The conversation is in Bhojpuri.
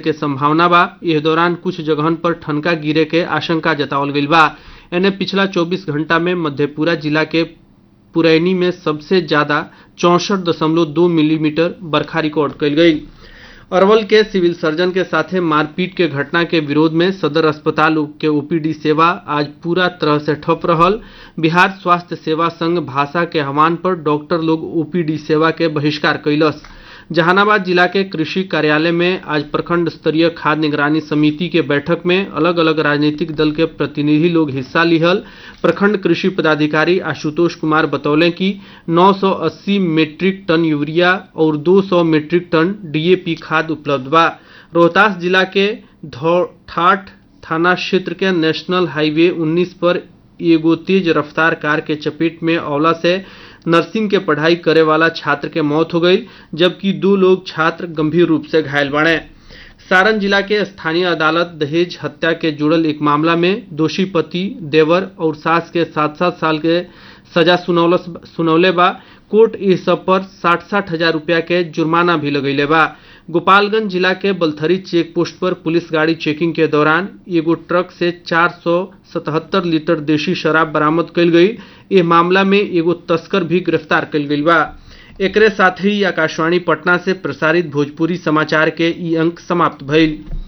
के संभावना बा इस दौरान कुछ जगहन पर ठनका गिरे के आशंका जतावल गईल बा एने पिछला 24 घंटा में मधेपुरा जिला के पुरैनी में सबसे ज्यादा चौसठ दशमलव दो मिलीमीटर बरखा रिकॉर्ड कल गई अरवल के सिविल सर्जन के साथे मारपीट के घटना के विरोध में सदर अस्पताल के ओपीडी सेवा आज पूरा तरह से ठप रहल बिहार स्वास्थ्य सेवा संघ भाषा के आह्वान पर डॉक्टर लोग ओपीडी सेवा के बहिष्कार कैलस जहानाबाद जिला के कृषि कार्यालय में आज प्रखंड स्तरीय खाद्य निगरानी समिति के बैठक में अलग अलग राजनीतिक दल के प्रतिनिधि लोग हिस्सा लिहल प्रखंड कृषि पदाधिकारी आशुतोष कुमार बतौले कि 980 मीट्रिक टन यूरिया और 200 मीट्रिक टन डीएपी खाद उपलब्ध बा रोहतास जिला के ठाठ थाना क्षेत्र के नेशनल हाईवे 19 पर एगो तेज रफ्तार कार के चपेट में औला से नर्सिंग के पढ़ाई करे वाला छात्र के मौत हो गई जबकि दो लोग छात्र गंभीर रूप से घायल बने सारण जिला के स्थानीय अदालत दहेज हत्या के जुड़ल एक मामला में दोषी पति देवर और सास के सात सात साल के सजा सुनौलस सुनौले बा कोर्ट इस सब पर साठ साठ हजार रुपया के जुर्माना भी लगैले बा गोपालगंज जिला के बलथरी चेक पोस्ट पर पुलिस गाड़ी चेकिंग के दौरान एगो ट्रक से 477 लीटर देशी शराब बरामद कल गई इस मामला में एगो तस्कर भी गिरफ्तार कल गई बा एकरे साथ ही आकाशवाणी पटना से प्रसारित भोजपुरी समाचार के ई अंक समाप्त भइल